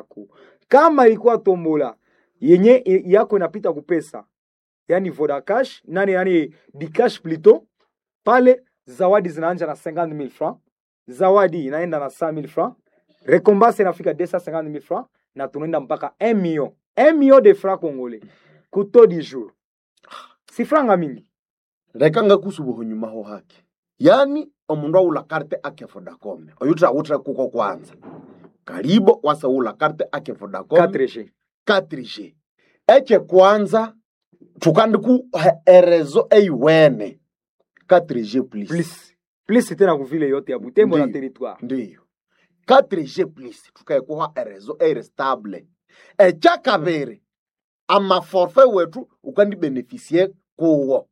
yako kama ilikuwa tombola yenye i- yako inapita kupesa yani vodacash nani yani dicash plito pale zawadi zinaanja na 50000 francs zawadi inaenda na 100000 francs rekombanse inafika 250000 francs na tunaenda mpaka 1 million 1 million de francs congolais kuto di jour si franga mingi reka ngakusubuho nyuma ho hake yani omundu aula karte ake vodacom oyu trawuthire kuko kwanza karibo wasaula karte ake vodacom 4G 4G eche kwanza thukandiku erezo eiwene 4G plus plus plus tena kuvile yote ya butembo na Ndiyo. territoire ndiyo 4G plus thukaekuha erezo eiri stable echa kabiri amaforfe wethu ukandibenefisie kuwo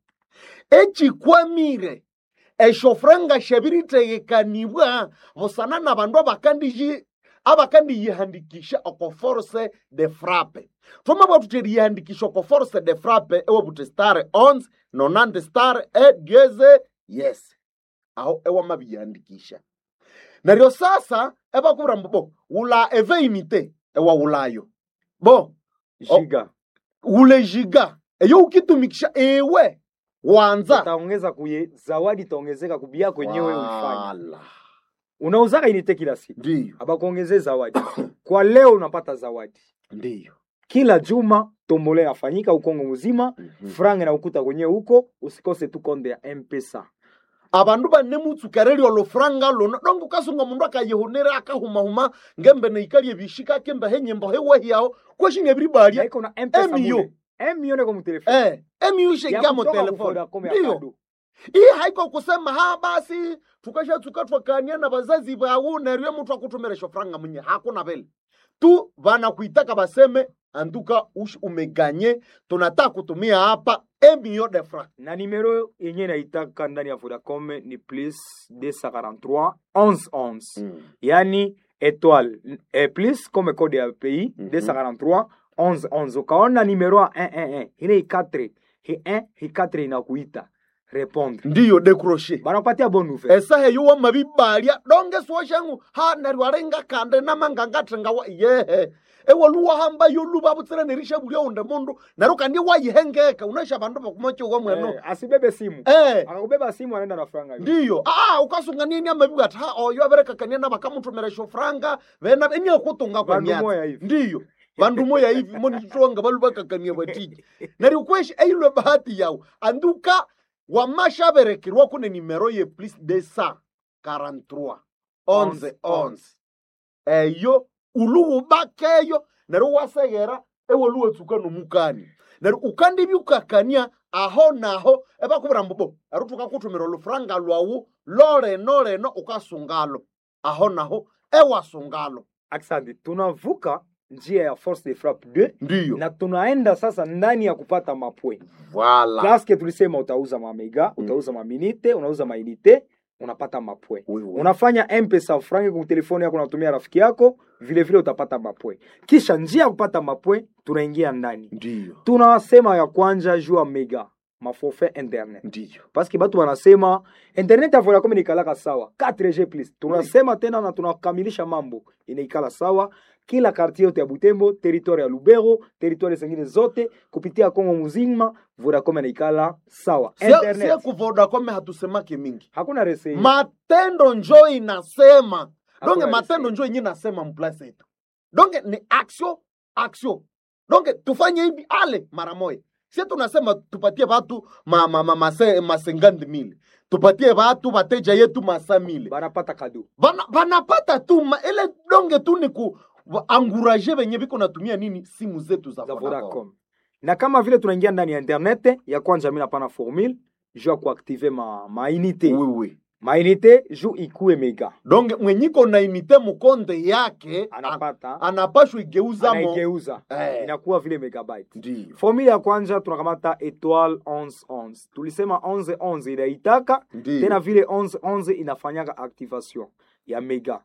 echikwamire eshofranga shabiritegekanibwa busana na bandu abakandiji abakandiyihandikisha oko force de frappe thoma bwathu teriyihandikisha oko force de frappe ewabuthi star 11 nonandi star e dieze yes aho ewamabiyihandikisha neryo sasa ebakubwira mbu bo wula eveinite ewawulayo bo Oh. giga wule jiga eyo ukitumikisha ewe wanza utaongeza kuye zawadi itaongezeka kubia kwenyewe ulifanya Wala. unauzaka inite kila siku ndiyo abakuongezee zawadi kwa leo unapata zawadi ndiyo kila juma tombole yafanyika ukongo mzima Mhm. franga na ukuta kwenyewe huko usikose tu konde ya mpesa abandu banemutsukereri olufuranga luno donge ukasunga mundu akayihunira akahumahuma ngembe neikalie bishika kembe henyembo hewahiyaho kweshinga ebiribalya naiko na mpesa Emio. mule emio neko mutelefoni eh emiushengia mu telefoni ndiyo iyi haiko kusema ha basi tukashatsuka twakania na bazazi bawu neryo muthu akutumira shofuranga munye hakuna vile tu vanakuitaka baseme anduka ush umeganye tunataka kutumia hapa emio de franc na nimero yenye naitaka ndani ya vodacom ni plus 243 1111 yani étoile e plus comme code ya pays Mhm. 243 1111 ukaona nimero ya 111 ile i4 hi 1 hi 4 inakuita répondre ndiyo decroche banapatia bonne nouvelle esaha yuwa mabibalya donge swoshangu ha neryo arenga kande namangangathenga wa yehe ewaluwa hamba yoluba butsira nerisha bulya unde mundu neryo kandi wayihengeka unesha bandu bakumochiwa mweno eh, asibebe simu eh akakubeba simu anaenda na franga hiyo. ndiyo ah ukasungania ni amabibu ati ha oyo aberekakania na bakamutumira shofranga vena enyakutunga kwa Bandu myatsi moya hivi ndiyo vandu moya hivi monititwanga valu vakakania vatiji neryo kweshi eilwe bahati yawu anduka wamashaberekerwa kune nimero ye plus de sa 43 onze onze eyo uluwubakeyo neryo waseghera ewoluwetsuka nomukani neryo ukandibyukakania aho naho ebakubwira mbubo ero tukakuthumira olufuranga lwawu loleno leno ukasungalo aho naho ewasungalo asante tunavuka njia ya force de frappe 2 ndiyo na tunaenda sasa ndani ya kupata mapwe vala paske tulisema utauza mamega utauza maminite unauza mainite unapata mapwe unafanya mpesa frangi kwa telefoni yako unatumia rafiki yako vile vile utapata mapwe kisha njia ya kupata mapwe tunaingia ndani ndiyo tunasema ya kwanja juu ya mega maforfait internet ndiyo paske batu wanasema internet ya vodacom inaikalaka sawa 4g plus tunasema tena na tunakamilisha mambo inaikala sawa kila kartie yote ya butembo territoire ya lubero territoire zingine zote kupitia kongo muzima vodacom inaikala sawa sie internet kuvodakome hatusemake mingi hakuna rese matendo njo inasema Hakuna donge matendo resi. njo yenye nasema mplasi yetu donge ni action action donge tufanye hivi ale mara moya sie tunasema tupatie watu ma, ma, ma, mase, masengandi mili tupatie watu wateja yetu masa mili banapata kado Bana- banapata tu ma, ile donge tu ni ku wa- anguraje venye viko natumia nini simu zetu za za Vodacom. vodacom na kama vile tunaingia ndani ya internet ya kwanja mi napana formule juu ya kuaktive ma, mainite Oui, oui. mainite juu ikue mega donge mwenyiko na inite mukonde yake an- anapata anapashwa igeuzamo anaigeuza Eh. inakuwa vile megabyte ndiyo formule ya kwanza tunakamata etoile 1111 tulisema 1111 inaitaka ndiyo tena vile 1111 inafanyaka activation ya mega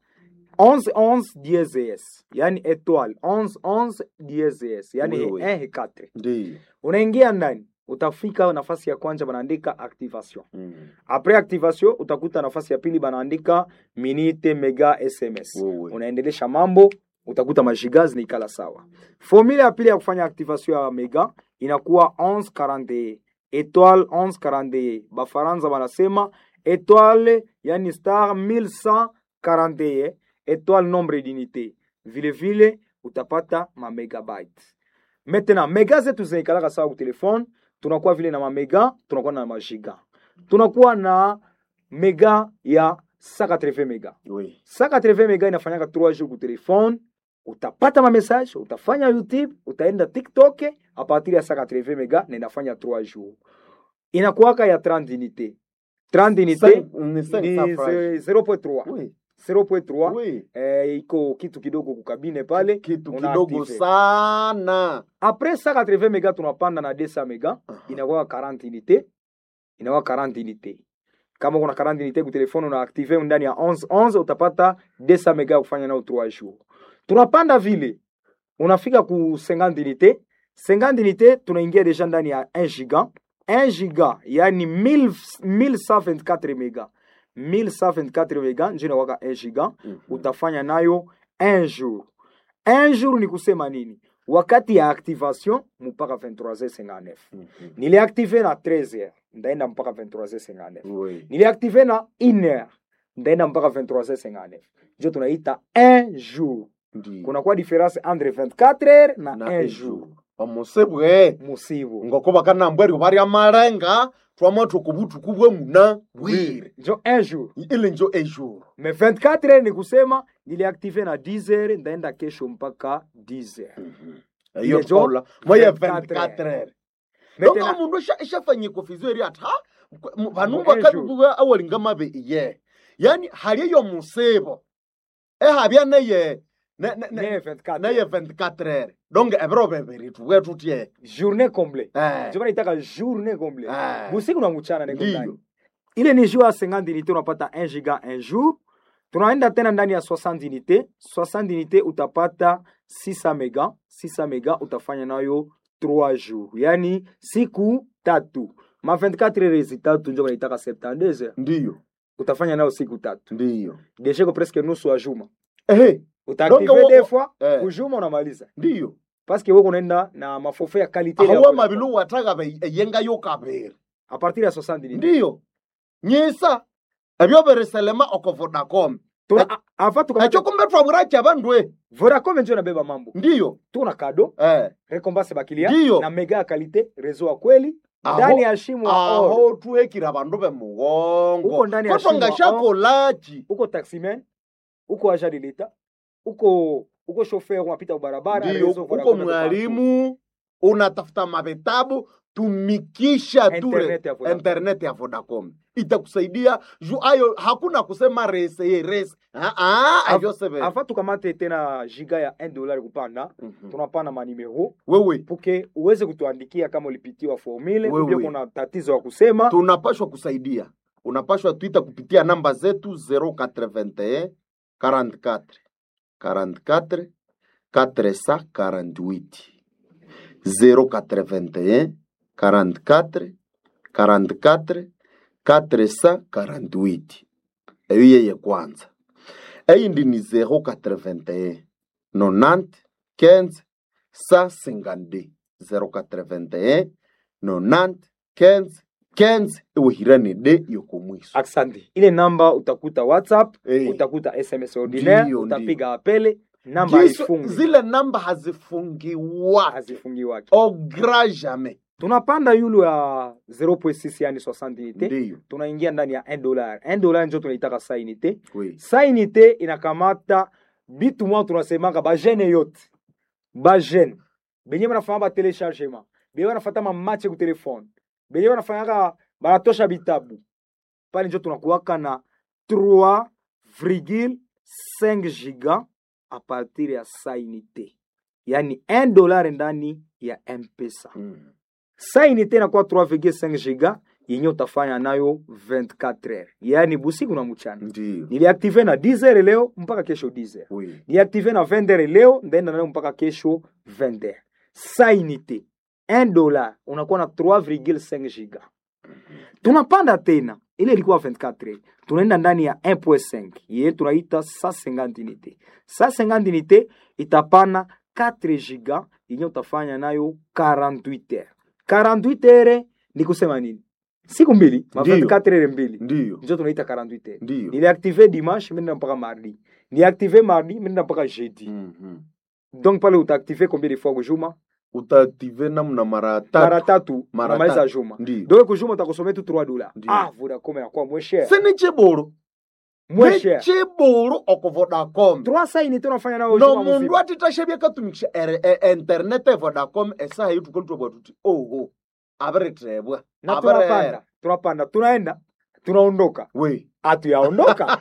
1111 DSS yani etoile 1111 DSS yani Oui, oui. 1 4 ndiyo unaingia ndani utafika nafasi ya kwanza banaandika activation Mm. apres activation utakuta nafasi ya pili banaandika minute mega sms Oui, oui. unaendelesha mambo utakuta majiga zinaikala sawa. Formula ya pili ya kufanya activation ya mega inakuwa 1141 étoile 1141 bafaransa wanasema étoile yani star 1141 étoile nombre d'unité vile vile utapata ma megabyte maintenant mega zetu zinaikalaka sawa ku telefone tunakuwa vile na mamega tunakuwa na majiga tunakuwa na mega ya 180 mega Oui. 180 mega inafanyaka 3 jours ku telefone utapata ma message utafanya youtube utaenda tiktok a partir ya 180 mega na inafanya 3 jours inakuwaka ya 30 unité 30 unité Cinq- ni cinq ni cents francs. ze- 0.3 Oui. 0.3 Oui. eh, iko kitu kidogo kukabine pale kitu una kidogo active. sana après 180 mega tunapanda na 200 mega inakuwa 40 unité inakuwa 40 unité kama kuna 40 unité ku telefone una active ndani ya 11 11 utapata 200 mega ya kufanya nao 3 jours tunapanda vile unafika ku 50 unité 50 unité tunaingia deja ndani ya 1 giga 1 giga yani 1000 1124 mega 1124 mega ndio inakuwa 1 giga Mhm. utafanya nayo un jour un jour ni kusema nini wakati ya activation mpaka 23h59 Mhm. niliactive na 13h ndaenda mpaka 23h59 Oui. niliactive na 1h ndaenda mpaka 23h59 njo tunaita un jour Ndiyo. kunakuwa difference entre 24h na, na un ejo jour omusibwe musibu ngoko bakanambweryo bari amarenga twamatu kubutuku bwe muna bwire njo un jour ile njo ejour mais 24h ni kusema niliactive na 10h ndaenda kesho mpaka 10h iyo Ile njo tola moye 24 24 heures donc Maintenant- omundu ishafanye kofizo eri ati ha m- vanhu Mu vakabibuwa awalinga mabe iye yani hali eyo musibo ehabya neye ne- ne- ne- ne 24 neye 24 heures donc ebiro bebiri tuwe tutye journée complète Eh, ndio naitaka journée complète eh, busiku na mchana niko Ndiyo. ndani ile ni jour ya 50 unité unapata 1 giga un jour tunaenda tena ndani ya 60 unité 60 unité utapata 600 mega 600 mega utafanya nayo 3 jours yani siku tatu ma 24 heures tatu ndio naitaka 72 heures ndiyo utafanya nayo siku tatu ndiyo deja iko presque nusu ya juma ehe utaactive Donc, wo- des fois eh. kujuma unamaliza ndiyo parce que wewe unaenda na maforfait ya qualité ya ahuwa Vodacom. mabilu wataga be- eyengayo kabiri a partir ya 60 unité ndiyo nyisa ebyo biriselema oko vodacom Tuna- a- avant tukamata ekyo kumbe twaburacha bandwe Vodacom ndio inabeba mambo. ndiyo Tuna kado eh. recompense bakilia Ndiyo. na mega ya kalite rezo wa kweli Aho- ndani ya shimo ya or. aho tuhekira bandu bemugongo Uko ndani ya kotwa shimo, ngashakolachi Uko taximan, uko agent de l'etat, uko uko chauffeur unapita barabara ndiyo rezo uko Vodacom iko mwalimu unatafuta mavitabu tumikisha partout. ture internet ya Vodacom. internet ya vodacom itakusaidia juu ayo hakuna kusema rese ye rese Ah, ah, Av- avyo sebe Avant tukamate tena giga ya 1 dollar kupanda, Mhm. tunapana manimero wewe puke uweze kutuandikia kama ulipitiwa formule Wewe. ubio kuna tatizo ya kusema tunapashwa kusaidia unapashwa twita kupitia namba zetu 081 44 44 448 081 44 44 448 eyo yeye kwanza eyindi ni 081 90 15 152 081 90 15 15 iwihirane de yokomwiso Asante. Ile namba utakuta WhatsApp, Eh. utakuta SMS ordinaire, Ndiyo, utapiga apele, namba Giso- haifungi. zile namba hazifungiwa hazifungiwaki. au grand jamais Tunapanda yulu ya 0.6 yani 60 unité, ndiyo tunaingia ndani ya 1 dollar. 1 dollar ndio tunaitaka sa unité. oui. Sa unité inakamata bitu mwa tunasemaka ba jeune yote. Ba jeune. Benye banafanya ba téléchargement. Benye banafata ma match ku telefone. Benye banafanyaka banatosha bitabu. Pale ndio tunakuwaka na 3,5 giga a partir ya sa unité. Yani 1 dollar ndani ya M-Pesa. Mm. Sa unité inakuwa 3,5 giga yenye utafanya nayo 24 heures. Yani busiku na mchana. ndiyo Niliactive na 10 heures leo mpaka kesho 10 heures. oui. Niliactive na 20 heures leo ndaenda nayo mpaka kesho 20 heures. Sa unité 1 dollar unakuwa na 3,5 giga. Tunapanda tena, ile ilikuwa 24 heures. Tunaenda ndani ya 1.5 yeye tunaita 150 unité. 150 unité itapana 4 giga yenye utafanya nayo 48 heures 48 heures ni kusema nini siku mbili ma Ndiyo. 24 heures mbili ndiyo njo tunaita 48 heures ndiyo niliactive dimanche minenda mpaka mardi niliactive mardi minenda mpaka jeudi Mhm. donc pale utaactive combien de fois kujuma utaaktive namna mara mara tatu tatu Mara unamaliza tatu. juma ndiyo donc kujuma utakusomea tu 3 dollars Ndiyo. ah vodacom yakuwa moins cher se nichiburu moins cher nichiburu oko vodacom 300 unité unafanya nayo no juma mundu mzima atitashabia katumikisha ere- e- internet e vodacom esaha yitukalitwabwa tuti oho abiritebwa na Abere- tunapanda tunapanda tunaenda tunaondoka we hatuyaondoka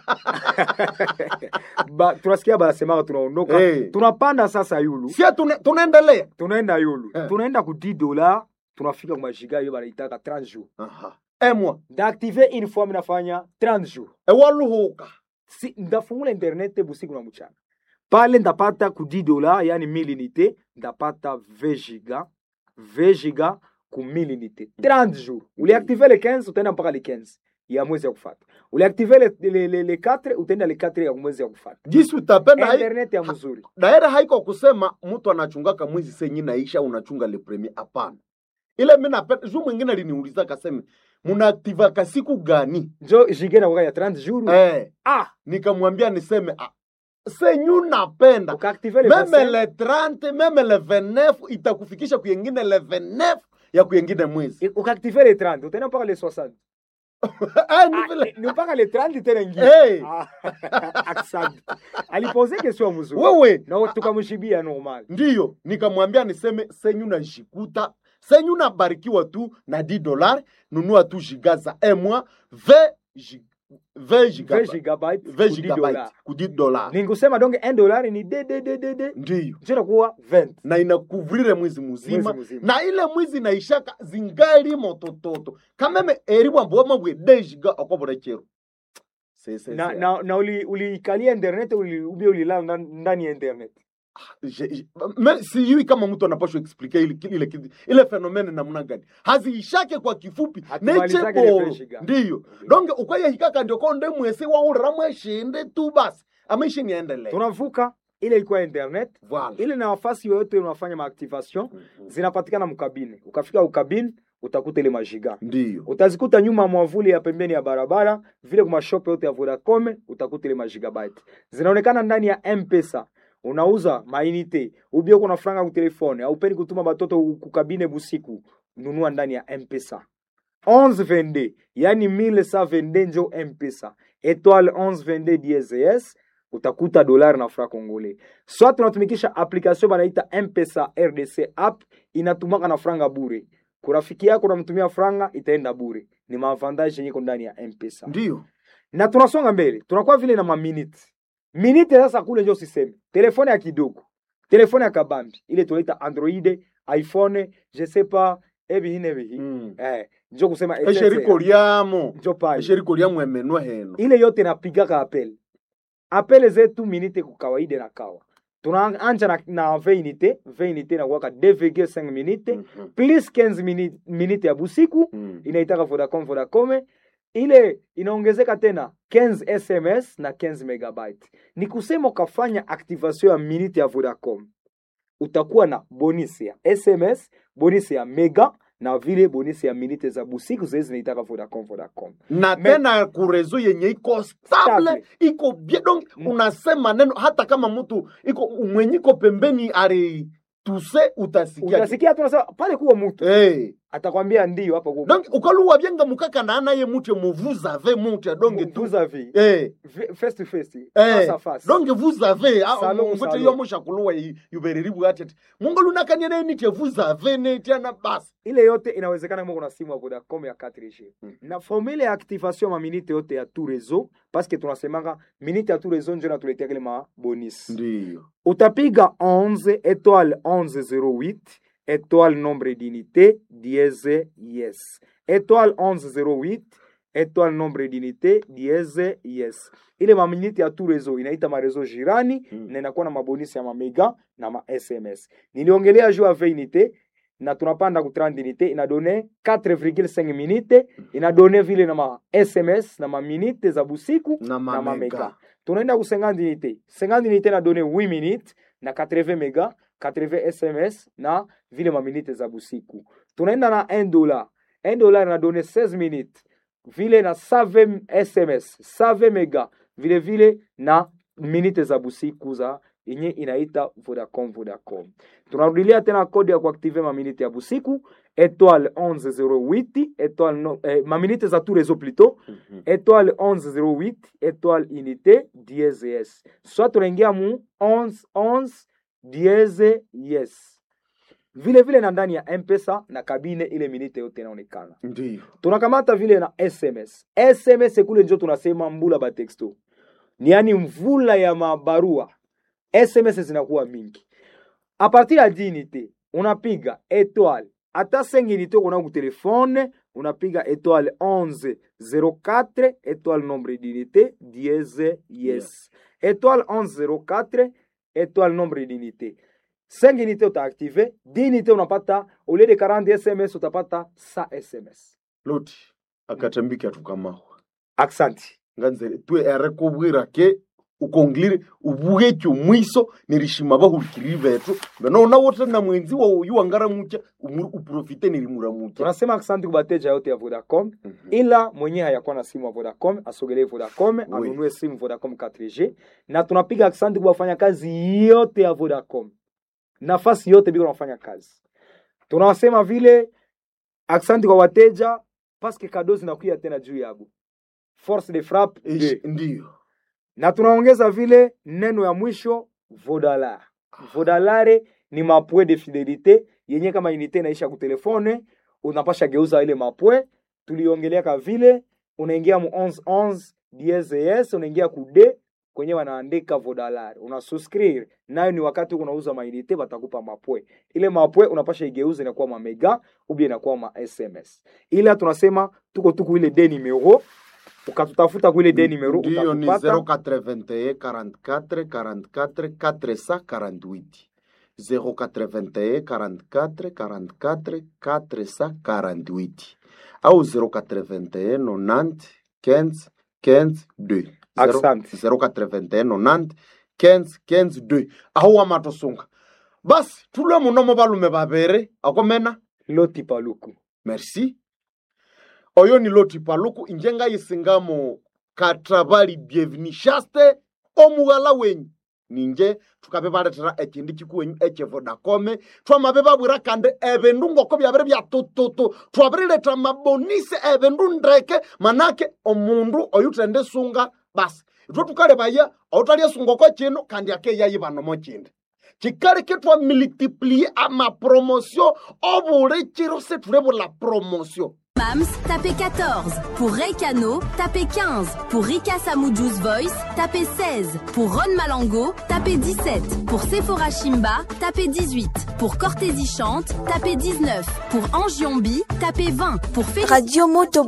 ba, tunasikia banasemaka tunaondoka Eh. tunapanda sasa yulu sia tune- tunaendelea tunaenda yulu Eh. tunaenda ku 10 dola tunafika kwa majiga hiyo banaitaka 30 jours Aha. emwa ndaactive une fois minafanya 30 jours ewaluhuka si, ndafungula internet busiku na mchana pale ndapata ku 10 dola yani 1000 unité ndapata 20 giga 20 giga ku 1000 unité 30 jours uliactive le 15 utaenda mpaka le 15 ya mwezi ya kufata uliactive le, le, le, le 4 utaenda le 4 ya mwezi ya kufata jisi utapenda hai- internet ya mzuri daira haiko kusema mtu anachungaka mwezi senyi naisha unachunga le premier hapana ile mi napenda juu mwingine aliniuliza kaseme munaaktivaka siku gani njo jige na ya 30 jours eh, ah nikamwambia niseme ah, senyu napenda ukaactive le meme 25 le 30 meme le 29 itakufikisha kuyengine le 29 ya kuyengine mwezi ukaactive le 30 utaenda mpaka le 60 Ah, ni Ah, vile- ni mpaka le 30 tena ingine Hey, Ah, asante alipose question mzuri wewe na tukamshibia normal ndiyo nikamwambia niseme senyu najikuta senyu nabarikiwa tu na 10 dolar nunua tu giga za emwa 20 gi- 20 giga- 20 gigabyte 20 ku 10 gigabyte dollars. ku 10 dolar ninkusema donc 1 dollar ni de de de de de ndiyo zinakuwa 20 na inakuvrire mwezi muzima Mwezi mzima. na ile mwizi naishaka zingali motototo kameme eri bwamboma bwe de giga okobora chero Se- se- na se- na, na uli uliikalia internet uli, ubia ulilala ndan- ndani ya internet Je- je- me- sijui kama mtu anapashwa explike ile, ile, ile, ile fenomene namna gani haziishake kwa kifupi Hatumalizake ile necheboro fresh ga. ndiyo donge ukwayehikaka ndio konde mwesi waurira mweshinde tu basi amaishi niendelee tunavuka ile ilikuwa internet Voilà. ile na nafasi yoyote unafanya maactivation Mhm. zinapatikana mkabine ukafika ukabine utakuta ile majiga ndiyo utazikuta nyuma ya mwavuli ya pembeni ya barabara vile kwa mashope yote ya Vodacom utakuta ile magigabyte zinaonekana ndani ya mpesa unauza mainite ubio kuna franga ku telefone au peni kutuma batoto kukabine busiku nunua ndani ya mpesa 1122 yani 1122 njo mpesa étoile 1122 DSS utakuta dolari na fra congolais soit tunatumikisha application banaita mpesa rdc app inatumaka na franga bure kurafiki yako unamtumia franga itaenda bure ni maavantage yenye iko ndani ya mpesa ndiyo na tunasonga mbele tunakuwa vile na maminute minute sasa kule njo siseme telefone ya kidogo telefone ya kabambi ile tunaita android iphone je sais pas ebihine bihi Mm. eh, njo kusema esheriko lyamo njo pale esheriko lyamo emenwa heno ile yote napigaka apel apele zetu minite ku kawaida na kawa tunaanja na, na 20 unité 20 unité na kuwaka 2,5 minute Mhm. plus 15 minute, minute ya busiku Mm. inaitaka Vodacom Vodacom ile inaongezeka tena 15 SMS na 15 megabyte. Ni kusema ukafanya activation ya minute ya Vodacom, utakuwa na bonus ya SMS, bonus ya mega na vile bonus ya minute za busiku zile zinaitaka Vodacom Vodacom. na Me- tena kurezo yenye iko stable Stable. iko bien donc Mm. unasema neno hata kama mtu iko mwenye iko pembeni ari tuse utasikia Utasikia tu unasema pale kuwa mtu hey. atakwambia ndio hapa kuwa donc ukaluwa byenga mukaka na anaye mutye muvuza ave mutye donge tu vous avez hey. face to face face à face. donge vous avez Salon, mvute salon. yo mushakuluwa yubereribu atete mungu lunakanye ne nitye vous avez netiana basi ile yote inawezekana kama kuna simu ya Vodacom ya 4G Mm. na formule ya activation ma minute yote ya tout réseau parce que tunasemanga minute ya tout réseau ndio natuletea kile ma bonus ndiyo utapiga 11 étoile 1108 étoile nombre d'unité dièse yes étoile 1108 étoile nombre d'unité dièse yes ile maminiti ya tout réseau inaita marezo jirani Mm. na inakuwa na mabonisi ya mamega na ma sms niliongelea juu ya 20 unité na tunapanda ku 30 unité inadone 4,5 minute inadone vile na ma sms na maminite za busiku na mamega. mamega tunaenda ku 50 unité 50 unité inadone 8 minutes na 80 mega 80 sms na vile maminite za busiku tunaenda na 1 dollar 1 dollar inadone 16 minutes vile na 7 sms 7 mega vile vile na minite za busiku za yenye inaita vodacom vodacom tunarudilia tena kodi ya kuaktive maminite ya busiku étoile 1108 étoile no, eh, maminite za tout réseau plutôt Mhm. étoile 1108 étoile unité dièse yes soit tunaingia mu 1111 dièse yes vile vile na ndani ya mpesa na kabine ile minite yote inaonekana ndiyo tunakamata vile na sms sms kule njo tunasema mbula batexto ni yani mvula ya mabarua sms zinakuwa mingi a partir ya dinite unapiga étoile ata 5 unité ukona ku telefone unapiga étoile 11 04 étoile nombre d'unité dièse yes étoile 11 04 étoile nombre d'unité 5 unité utaactive 10 unité unapata au lieu de 40 sms utapata 100 sms loti akatambiki atukamaho aksanti nganzere twe ere kubwira ke ukongilire ubwekyo mwiso nirishima bahurikiriri betu benona wote na mwenzi wa uyu wangara mucha umuru uprofite nirimura mucha tunasema aksanti kubateja yote ya vodacom ila mwenye hayakuwa na simu ya vodacom asogelee vodacom anunue simu vodacom 4g na tunapiga aksanti kwa wafanyakazi yote ya vodacom nafasi yote biko nafanya kazi tunawasema vile aksanti kwa wateja paske kado zinakuya tena juu yabo force de frappe Ish, de. ndiyo na tunaongeza vile neno ya mwisho vodalar vodalare ni mapwe de fidelite yenye kama inite inaisha kutelefone unapasha geuza ile mapwe tuliongeleaka vile unaingia mu 1111 DSS unaingia ku d kwenye wanaandika vodalare unasuscrire nayo ni wakati unauza mainite batakupa mapwe ile mapwe unapasha igeuza inakuwa mamega ubia inakuwa ma sms ila tunasema tuko tuku ile de numero ukatutafuta kuile de numero ndiyo ni utatupata 081 44 44 448 081 44 44 448 au 081 90 15 15 2 Asante. 081 90 15 15 2 aho wamatosunga basi tulwe munomo balume babere akomena loti paluku merci oyo ni loti paluku inje ngayisingamo katabali bievinishaste omughala wenyu ninje tukabe baletera ekindi kikuwenyu ekyevodakome twamabe babwira kandi ebindu ngoko byabere byatututu twabirileta mabonise ebindu ndeke manake omundu oyu tende sunga basi itwe tukalebaya outalyeasungoko kino kandi akeyayibanomo kindi kikaleke twa multiplie amapromotion obule kiro setulebula promotion Mams, tapez 14. Pour Reykano, tapez 15. Pour Rika Samujus Voice, tapez 16. Pour Ron Malango, tapez 17. Pour Sephora Shimba, tapez 18. Pour Cortési Chante, tapez 19. Pour Angiombi, tapez 20. Pour Félicité Radio Moto